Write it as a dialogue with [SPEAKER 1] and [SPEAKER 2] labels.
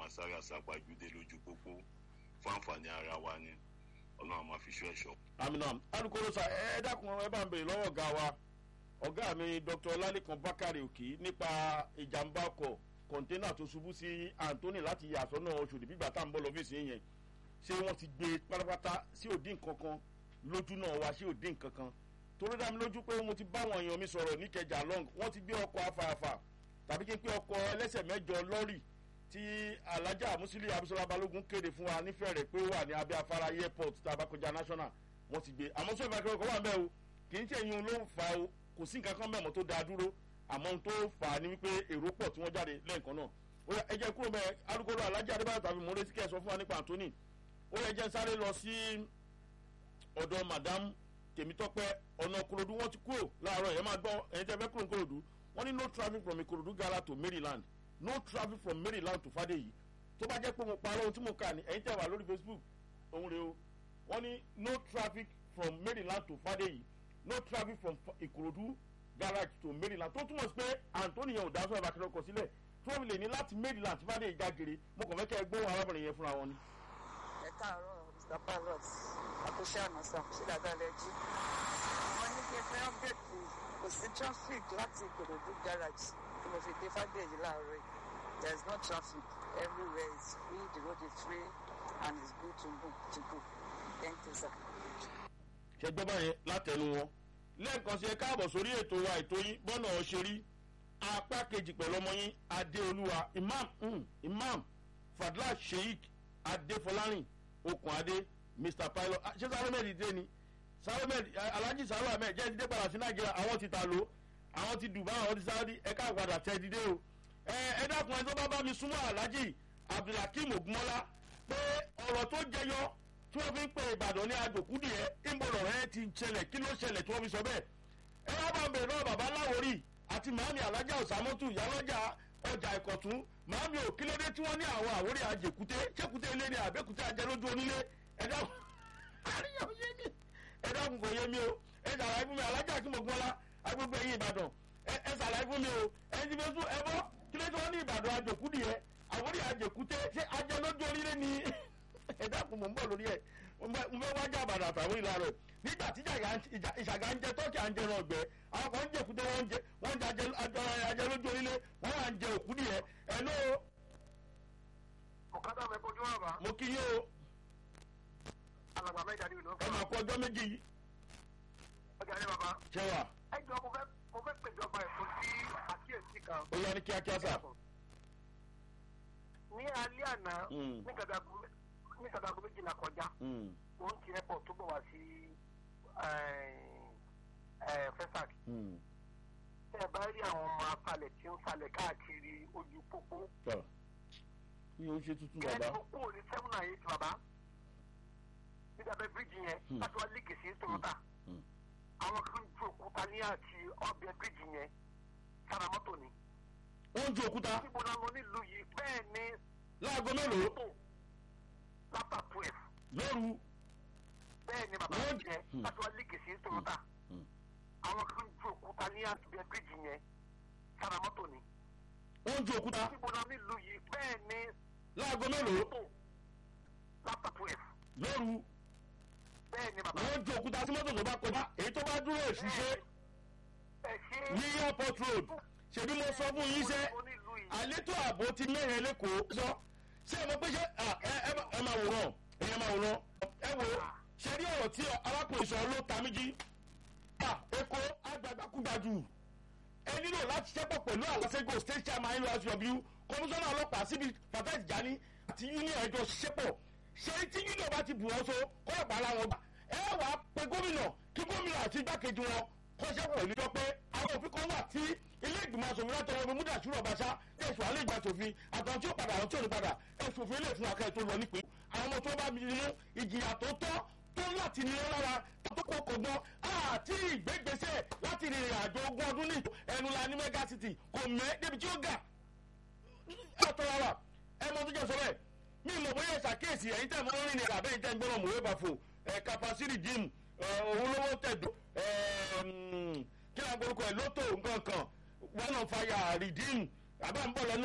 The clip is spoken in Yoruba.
[SPEAKER 1] máa sáré àsápajúdé lójú pópó fún àǹfààní ara wa ni ọlọ́run máa fi ṣọ́ ẹ̀ṣọ́.
[SPEAKER 2] aminam alukoro sa ẹ dákun ẹ bá ń bèrè lọ́wọ́ ọ̀gá wa ọ̀gá mi dr ọlálẹ́kan bákàrẹ̀ òkè nípa ìjàmbá ọkọ̀ kọ̀ńténà tó ṣubú sí anthony láti yàsọ́nà oṣù nígbà tá à ń bọ̀ lọ́fíìsì yẹn ṣé wọ́n ti gbé pátápátá sí òdì nkankan lójú náà wá sí òdì nkankan torí dá mi lójú pé mo ti bá àwọn èèyàn mi sọ̀rọ̀ níkẹjà long wọ́n ti gbé ọkọ̀ afààfà tàbí kí n pé ọkọ̀ ẹlẹ́sẹ̀ mẹ́jọ lọ́rì tí alájà musili abisola balógun kéde fún wa nífẹ̀ẹ́ rẹ̀ pé ó wà ní abẹ́ afárá airport tá a bá kọjá national wọ́n ti gbé àmọ́ sọ́ọ̀fà kí ọkọ̀ wà mẹ́ o kì í ṣe ìyún ló ń fa o kò sí nǹkan kan mẹ́mọ́ tó dáa dúró àmọ́ ohun tó fà á ni wípé èrò pọ̀ tí wọ́n jáde lẹ́ẹ̀kan náà ó yẹ ẹ jẹ́ kúrò mẹ́ alukoro alájà adébáyọ̀ tàbí mọ̀rẹ́sì kẹ́ ẹ sọ fún wa nípa anthony ó yẹ jẹ́ sáré lọ sí ọ̀dọ̀ madam tèmítọ́pẹ́ ọ̀nà korodu wọ́n ti kúrò láàárọ̀ yẹn máa gbọ́ ẹ̀yin tẹ́ fẹ́ kúrò ní korodu wọ́n ní no traffic from ikorodu gala to maryland no traffic from maryland to fadeyi tó bá jẹ́ pé mo parọ́ ohun tí mo kà ní ẹ̀yin tẹ́ wà lórí facebook òun rè o wọ́n ní no traffic from maryland to fadeyi no traffic from ikorodu garage to maryland tó túmọ̀ sí pé anthony yẹn ò dá sọ́ọ́ ìbákẹ́rẹ́ ọkọ̀ sílẹ̀ tí wọ́n fi lè ní láti maryland fadeyi jágere mo kàn fẹ́ kẹ́ ẹ gbóhùn arábìnrin yẹn fúnra wọn ni.
[SPEAKER 3] ẹ káàárọ̀ mr pilot àkóṣe ànàsà ṣé dáadáa lẹ jí wọn ní kí n fẹ́ ọ́pdẹ̀tì kò sí traffic láti ìkòròdú garage tí mo fi dé fàdéyí láàárọ̀ yìí there is no traffic everywhere is free the road is free and it's good to go to go thank you sir.
[SPEAKER 2] ṣe gbọ́ báyẹn látẹnu wọn lẹ́ẹ̀kan sí ẹ káàbọ̀ sórí ètò wa ètò yín bọ́nà ọ̀ṣẹ́rí apá kejì pẹ̀lú ọmọ yín adéolúwa imam mm, imam fadla sheik adéfọlárìn okùn adé mr pilot ṣé sáré mẹ́rin dé ni sáré alhaji sáré ahmed jẹ́ dídé padà sí nàìjíríà àwọn ti ta ló àwọn ti dubai àwọn ti sáwọ́dí ẹ ká padà tẹ dídé o ẹ ẹ dákun ẹ tó bá bá mi súnmọ́ alhaji abdulhakeem ogunmọ́lá pé ọ̀rọ̀ tó jẹyọ tí wọ́n fi ń pè ìbàdàn ní àjòkúdì ẹ ìmọ̀ràn rẹ ti ṣẹlẹ̀ kí ló ṣẹlẹ̀ tí wọ́n fi sọ bẹ́ẹ̀ ẹ wá bá ń bèrè náà bàbá láwórì àti màámi alájà ọ̀sàmọ́tù ìyálọ́jà ọjà ìkọ̀tún màámi ò kílódé tí wọ́n ní àwọn àwórí àjèkúté ṣékúté ilé ni àbẹ́kúté ajẹ́lójú onílé ẹ dákun àríyàn yé mi ẹ dákun kò yé mi o ẹ ṣàlàyé fún mi alájà kí mo gbọ́n lá agbègbè ẹ̀yìn ìbàdàn ẹ ṣàlàyé fún mi o ẹ ti fẹ́ sún ẹ bọ́ kílódé tí wọ́n ní ìbàdàn àjòkúdì yẹ àwórí àjèkúté ṣé ajẹ́lójú onílé ni ẹ dákun mò ń bọ̀ lórí ẹ̀ mo fẹ́ wájà àbàdà àtàwọn ìlà rẹ̀ nígbà tí ìṣàgà ń jẹ tọ́kì à ń jẹ ẹran ọ̀gbẹ́ àwọn kan ń jẹ òkúté wọ́n ń jẹ wọ́n ń jẹ ajẹ lójú orílẹ̀ wọ́n wà ń jẹ òkú nìyẹn ẹ̀ ló.
[SPEAKER 4] ọ̀kadà mi kojú wà bá.
[SPEAKER 2] mo kí yín o
[SPEAKER 4] alàgbà mẹ́ta ni ìlú
[SPEAKER 2] ẹ máa kọ ọjọ́ méjì yìí.
[SPEAKER 4] ọjà ní bàbá.
[SPEAKER 2] ṣé wà.
[SPEAKER 4] ẹ jọ mo fẹ́ mo fẹ́ pèjọba ẹ̀kọ́ sí àkíyèsí kan.
[SPEAKER 2] ó yá ní kíákíá sà.
[SPEAKER 4] ní alẹ́ àná ní kàdàgù ní kàdàgù méjìlá kọjá wọ́n ti airport tó bọ̀ wá sí fesac. tẹ́ ẹ bá rí àwọn ọmọ afalẹ̀ tí ń falẹ̀ káàkiri ojú pópó.
[SPEAKER 2] mi ò ṣe tuntun bàbá.
[SPEAKER 4] kẹ́ẹ̀ tó kúrò ní seven and eight bàbá nígbà bẹ́ẹ̀ bíríjì yẹn láti wá líkì sí tòmátà àwọn kan ju òkúta ní àti ọbẹ̀ bíríjì yẹn sára mọ́tò ni.
[SPEAKER 2] wọ́n ju òkúta.
[SPEAKER 4] níbo la lọ nílùú yìí bẹ́ẹ̀ ni.
[SPEAKER 2] láago mélòó.
[SPEAKER 4] lápá twelve.
[SPEAKER 2] lóru.
[SPEAKER 4] bẹ́ẹ̀ ni bàbá mi jẹ láti wá líkì sí tòmátà àwọn kan ju òkúta ní àti ọbẹ̀ bíríjì yẹn sára mọ́tò ni.
[SPEAKER 2] wọ́n ju òkúta.
[SPEAKER 4] níbo la nílùú yìí bẹ́ẹ̀ ni.
[SPEAKER 2] láago mélòó.
[SPEAKER 4] lápá twelve.
[SPEAKER 2] lóru
[SPEAKER 4] bẹ́ẹ̀ ni bàbá.
[SPEAKER 2] wọ́n ju òkúta sí mọ́tò tó bá kọjá èyí tó bá dúró èṣìṣe ní airport road ṣèbí mo sọ fún yín sẹ́ àlétò ààbò ti mẹ́rin lẹ́kọ̀ọ́ sọ ṣé ẹ mọ̀ pé ṣé ẹ máa wòrán ẹ máa wòrán ẹ wò ṣe rí ọ̀rọ̀ tí arákùnrin sọ ló ta mí jí èkó agbadagbàkúgbàjù ẹ nílò láti ṣẹ́pọ̀ pẹ̀lú àlọ́sẹ́gò state chairman nurw kọmíṣánná ọlọ́pàá síbi fatai jani àti union ẹjọ́ ṣẹ́pọ̀ ṣe tí union bá ti bù wọn so kọ́ọ̀pá ara wọn gbà ẹ wàá pe gómìnà kí gómìnà àti igbákejì wọn kọ́ṣẹ́ pọ̀ ìlú pé àwọn òfin kan wà tí ilé ìgbìmọ̀ asòfin látọwọ́ mi múdà ṣúrọ̀ bàṣá ẹ̀sùn alẹ́ ìgbà sòfin àtàwọn tí ó padà àwọn tí ò ní padà ẹ̀sùn òfin ilé ìfún akẹ́ tó lọ nípìn àwọn ọmọ tó bá mi nínú ìjìyà tó tọ́ tó láti ní lára tó kó kọ̀gbọ́n àti ìgbégbèsè láti rìnrìn àjò ogún ọdún ní ẹnu la ní mega city kò mẹ́ débi tí ó gà àtọ́ra wa ẹ mọ tó jẹ́ sọ bẹ́ẹ̀ mi mọ̀ bóyá ìṣàkíyèsí ẹ̀yin tẹ̀ mọ́ rìn ní àbẹ́yìn tẹ̀ ń gbọ́dọ̀ mọ̀wé bàfò kapasiri gym òun lówó tẹ̀dọ̀ kí ni agbórúkọ ẹ̀ lótò nǹkan kan one on fire redeem àbá ń bọ̀ lọ́nà